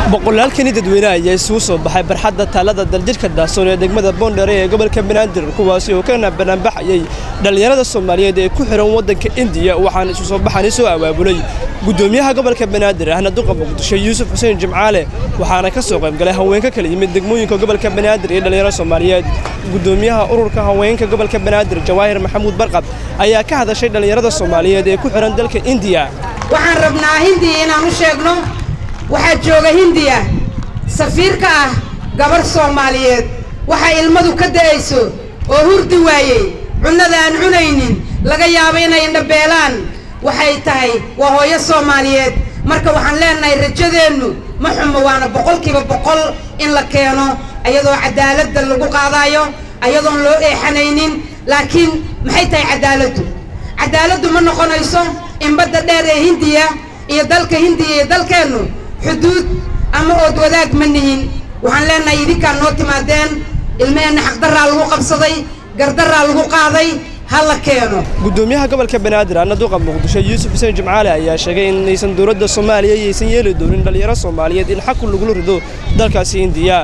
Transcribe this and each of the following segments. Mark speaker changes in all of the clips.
Speaker 1: boqolaalkani dadweyne ayaa isugu soo baxay barxadda taalada daljirhka daasoon ee degmada boondheere ee gobolka banaadir kuwaasi oo kana banaanbaxayay dhallinyarada soomaaliyeed ee ku xihan waddanka indiya waxaana isu soo baxani soo abaabulay guddoomiyaha gobolka banaadir ahna duqa muqdisho yuusuf xuseen jimcaale waxaana ka soo qaybgalay haweenka kala yimid degmooyinka gobolka banaadir iyo dhallinyarada soomaaliyeed guddoomiyaha ururka haweenka gobolka banaadir jawaahir maxamuud barqab ayaa ka hadashay dhallinyarada soomaaliyeed ee ku xihan dalka indiya
Speaker 2: waxaan rabnaa hindiya inaan u sheegno waxaa jooga hindiya safiirka ah gabar soomaaliyeed waxaa ilmadu ka da'ayso oo hurdi waayey cunnada aan cunaynin laga yaabo inay indhabeelaan waxay tahay waa hooyo soomaaliyeed marka waxaan leenahay rajadeennu ma xumo waana boqolkiiba boqol in la keeno ayadoo cadaaladda lagu qaadaayo ayadoon loo eexanaynin laakiin maxay tahay cadaaladdu cadaaladdu ma noqonayso in badda dheer ee hindiya iyo dalka hindiya iyo dalkeennu xuduud ama ood wadaag ma nihin waxaan leenahay idinkaan noo timaadeen ilmaheenna xaqdarraa lagu qabsaday gardarraa lagu qaaday ha la keeno
Speaker 1: guddoomiyaha gobolka banaadir ahna duqa muqdisho yuusuf xuseen jimcaale ayaa sheegay in aysan dowladda soomaaliya iyaysan yeeli doonin dhallinyaro soomaaliyeed in xaqu lagula rido dalkaasi indiya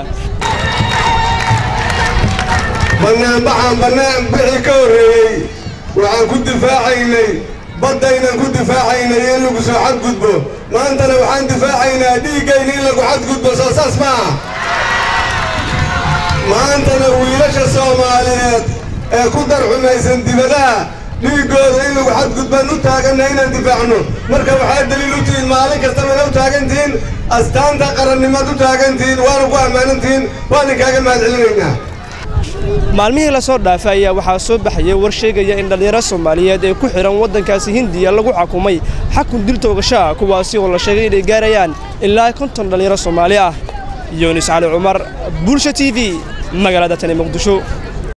Speaker 3: bannaanbaxaan bannaan bixii ka horreeyey waxaan ku difaacaynay baddaynan ku difaacaynay in lagu soo xadgudbo maantana waxaan difaacaynaa dhiiggayna in lagu xadgudbo soo saas maaha maantana wiilasha soomaaliyeed ee ku darxumaysan dibadaha dhiiggooda in lagu xadgudbaan u taaganna inaan difaacno marka waxaa daliil u tihiin maalin kastabana u taagantihiin astaanta qarannimaad u taagantihiin waana ku ammaanantihiin waan inkaaga mahadcelinaynaa
Speaker 1: maalmihii la soo dhaafay ayaa waxaa soo baxayay war sheegaya in dhallinyaro soomaaliyeed ee ku xidhan waddankaasi hindiya lagu xukumay xakun dil toogasho ah kuwaasi oo la sheegay inay gaarayaan ilaa konton dhallinyaro soomaali ah yunis cali cumar bulsha t v magaalada tani muqdisho